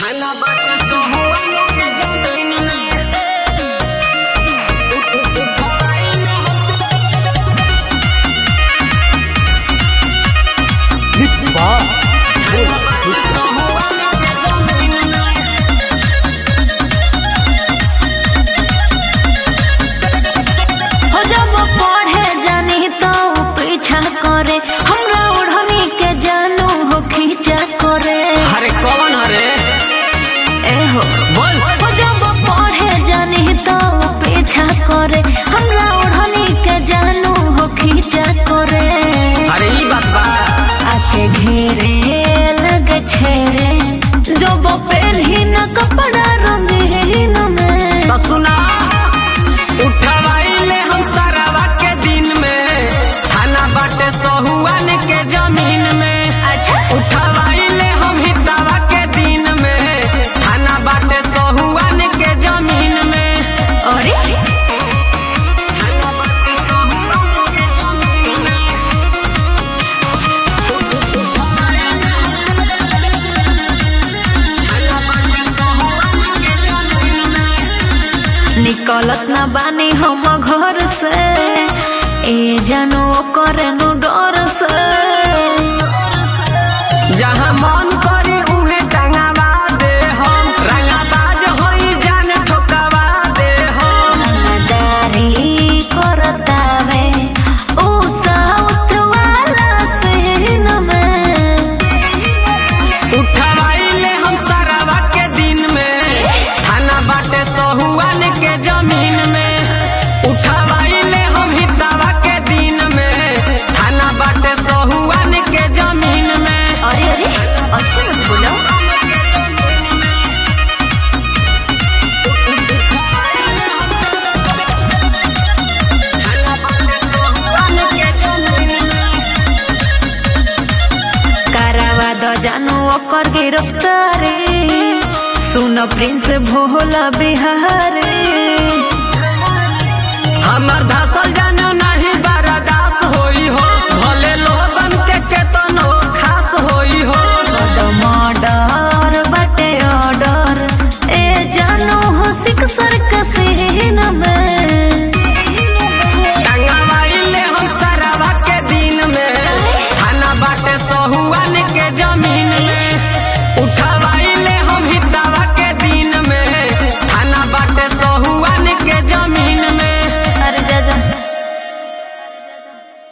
थाना बाटे सोहुआन के जमीन में उठवाइल Mix Bar. थाना बाटे सोहुआन के जमीन में हो जब पढ़े जानी तो पीछा करे हमरा ओढ़नी के जानू हो खींचा करे अरे कौन हरे ए हो बोल हो जब पढ़े जानी तो पीछा करे हमरा ओढ़नी के जानू हो खींचा करे अरे ई बात बा आके घेरे लगे छेरे जब पहनी न कपड़ा रंगीन में तो सुना उठवाइले हम सरावा के दिन में थाना बाटे सोहुआन के जमीन में अच्छा उठवाइले हम हितवा के दिन में थाना बाटे सोहुआन के जमीन में अरे थाना बाटे सोहुआन के जमीन में थाना बाटे सोहुआन के जमीन में निकलत ना बानी हम घर से ए जानो करे नु डर से जहाँ मन करी उहे टंगावा दे हम रंगाबाज होई जान ठोकावा दे हम दारी करतावे ओ साउथ वाला सीन में उठवाइले हम सरावा के दिन में थाना बाटे सहुआन के जमीन में उठवाइले हम हितवा के दिन में थाना बाटे सहुआन के जमीन में अरे अरे अच्छा मत बोलो थाना बाटे सहुआन के जमीन में करावा द जानो ओकर गिरफ्तारी सुन प्रिंस भोला बिहारी हमर धसा